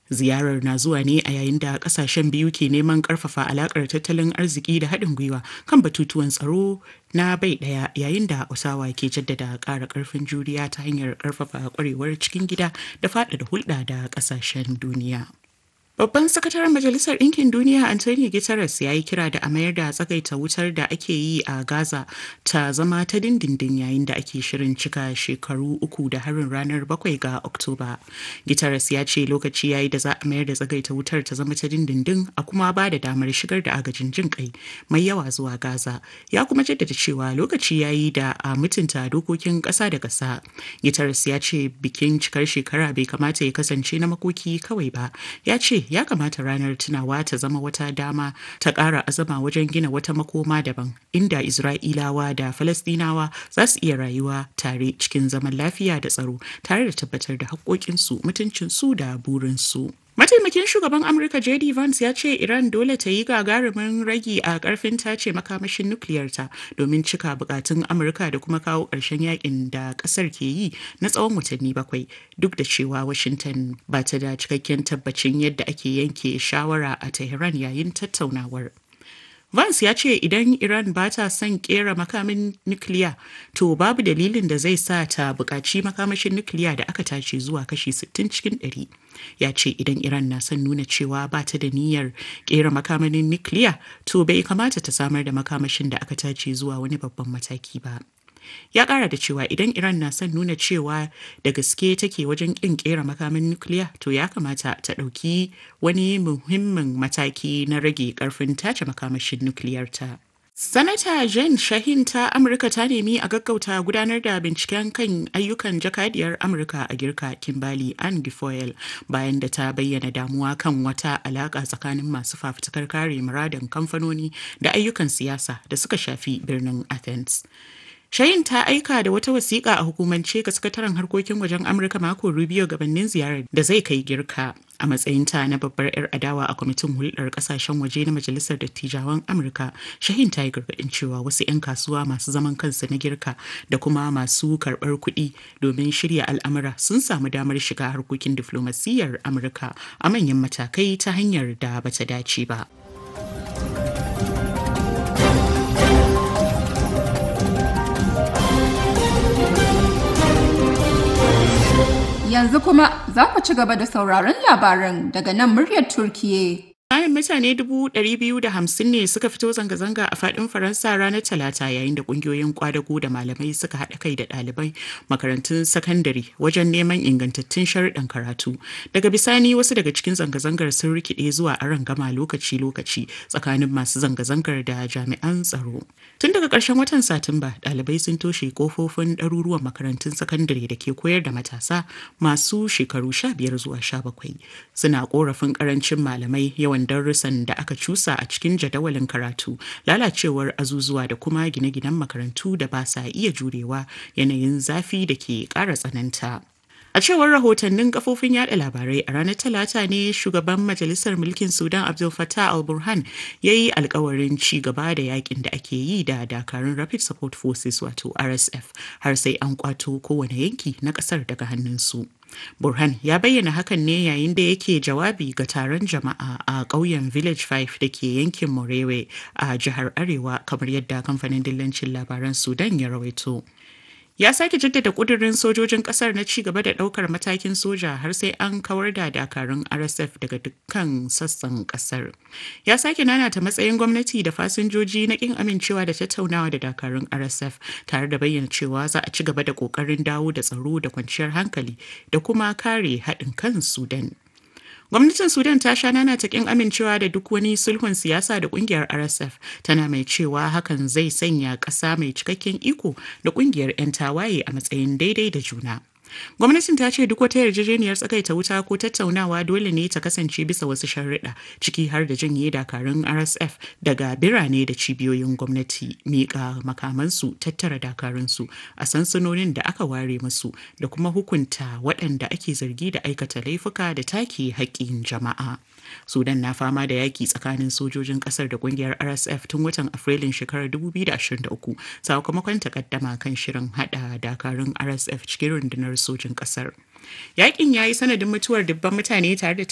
Ziyarar na zuwa ne a yayin da kasashen biyu ke neman karfafa alakar tattalin arziki da haɗin gwiwa kan batutuwan tsaro na bai ɗaya yayin da Osawa ke jaddada ƙara ƙarfin juriya ta hanyar ƙarfafa ƙwarewar cikin gida da faɗaɗa hulɗa da ƙasashen duniya. Babban sakataren Majalisar Ɗinkin Duniya Antonio Guterres ya yi kira da a mayar da tsagaita wutar da ake yi a Gaza ta zama ta dindindin yayin da ake shirin cika shekaru uku da harin ranar bakwai ga Oktoba. Guterres ya ce lokaci ya yi da za a mayar da tsagaita wutar ta zama ta dindindin a kuma ba da damar shigar da agajin jin kai mai yawa zuwa Gaza. Ya kuma jaddada cewa lokaci ya yi da a mutunta dokokin ƙasa da ƙasa. Guterres ya ce bikin cikar shekara bai kamata ya kasance na makoki kawai ba. Ya ce ya kamata ranar tunawa ta zama wata dama ta ƙara azama wajen gina wata makoma daban inda Isra'ilawa da Falastinawa za su iya rayuwa tare cikin zaman lafiya da tsaro tare da tabbatar da haƙoƙinsu mutuncinsu da burinsu. Mataimakin shugaban Amurka JD Vance ya ce Iran dole ta yi gagarumin ragi a karfin tace makamashin nukiliyarta domin cika bukatun Amurka da kuma kawo ƙarshen yakin da ƙasar ke yi na tsawon watanni bakwai duk da cewa Washington ba ta da cikakken tabbacin yadda ake yanke shawara a Tehran yayin tattaunawar. Vance ya ce idan Iran ba ta son kera makamin nukiliya to babu dalilin da zai sa ta buƙaci makamashin nukiliya da aka tace zuwa kashi 60 cikin 100. Ya ce idan Iran na son nuna cewa ba ta da niyyar kera makamin nukiliya to bai kamata ta samar da makamashin da aka tace zuwa wani babban mataki ba. ya kara da cewa idan iran na son nuna cewa da gaske take wajen kin kera makamin nukiliya to ya kamata ta ɗauki wani muhimmin mataki na rage karfin tace makamashin nukiliyarta Sanata Jen Shahin ta Amurka ta nemi a gaggauta gudanar da binciken kan ayyukan jakadiyar Amurka a girka Kimbali Ann Gifoyle bayan da ta bayyana damuwa kan wata alaka tsakanin masu fafutukar kare muradin kamfanoni da ayyukan siyasa da suka shafi birnin Athens. Shayin ta aika da wata wasiƙa a hukumance ga sakataren harkokin wajen Amurka mako Rubio gabanin ziyarar da zai kai girka a matsayinta na babbar 'yar adawa a kwamitin hulɗar ƙasashen waje na Majalisar Dattijawan Amurka. Shahin ta yi gargaɗin cewa wasu 'yan kasuwa masu zaman kansu na girka da kuma masu karɓar kuɗi domin shirya al'amura sun samu damar shiga harkokin diflomasiyyar Amurka a manyan matakai ta hanyar da bata dace ba. Yanzu kuma za ku ci gaba da sauraron labaran daga nan muryar Turkiye. Bayan mutane dubu ɗari biyu da hamsin ne suka fito zanga-zanga a faɗin Faransa ranar Talata yayin da ƙungiyoyin kwadago da malamai suka haɗa kai da ɗalibai makarantun sakandare wajen neman ingantattun sharuɗan karatu. Daga bisani wasu daga cikin zanga-zangar sun rikide zuwa aron gama lokaci-lokaci tsakanin masu zanga-zangar da jami'an tsaro. Tun daga ƙarshen watan Satumba, ɗalibai sun toshe kofofin ɗaruruwan makarantun sakandare da ke koyar da matasa masu shekaru sha biyar zuwa sha bakwai. Suna ƙorafin ƙarancin malamai yawan darussan da aka cusa a cikin jadawalin karatu lalacewar azuzuwa da kuma gine-ginen makarantu da ba sa iya jurewa yanayin zafi da ke ƙara tsananta. A cewar rahotannin kafofin yada labarai a ranar Talata ne shugaban Majalisar Mulkin Sudan Abdul Fattah al-Burhan ya yi alkawarin ci gaba da yakin da ake yi da dakarun Rapid Support Forces wato RSF har sai an kwato kowane yanki na kasar daga hannunsu. Burhan ya bayyana hakan ne yayin da yake jawabi ga taron jama'a a ƙauyen Village 5 da ke yankin Morewe a jihar Arewa kamar yadda kamfanin dillancin labaran Sudan ya rawaito. ya sake jaddada kudirin sojojin kasar na ci gaba da daukar matakin soja har sai an kawar da dakarun rsf daga dukkan sassan kasar ya sake nanata matsayin gwamnati da fasinjoji na kin amincewa da tattaunawa da dakarun rsf tare da bayyana cewa za a ci gaba da kokarin dawo da tsaro da kwanciyar hankali da kuma kare haɗin kan sudan Gwamnatin Sudan ta sha nana ta kin amincewa da duk wani sulhun siyasa da kungiyar RSF tana mai cewa hakan zai sanya ƙasa mai cikakken iko da kungiyar 'yan tawaye a matsayin daidai da juna. Gwamnatin ta ce duk wata yarjejeniyar tsakaita wuta ko tattaunawa dole ne ta kasance bisa wasu sharuɗa ciki har da janye dakarun RSF daga birane da cibiyoyin gwamnati miƙa makamansu tattara dakarunsu a sansanonin da aka ware musu da kuma hukunta waɗanda ake zargi da aikata laifuka da take haƙƙin jama'a. Sudan na fama da yaƙi tsakanin sojojin ƙasar da ƙungiyar RSF tun watan Afrilun shekarar 2023 sakamakon takaddama kan shirin haɗa dakarun RSF cikin rundunar sojin ƙasar. Yaƙin ya yi sanadin mutuwar dubban mutane tare da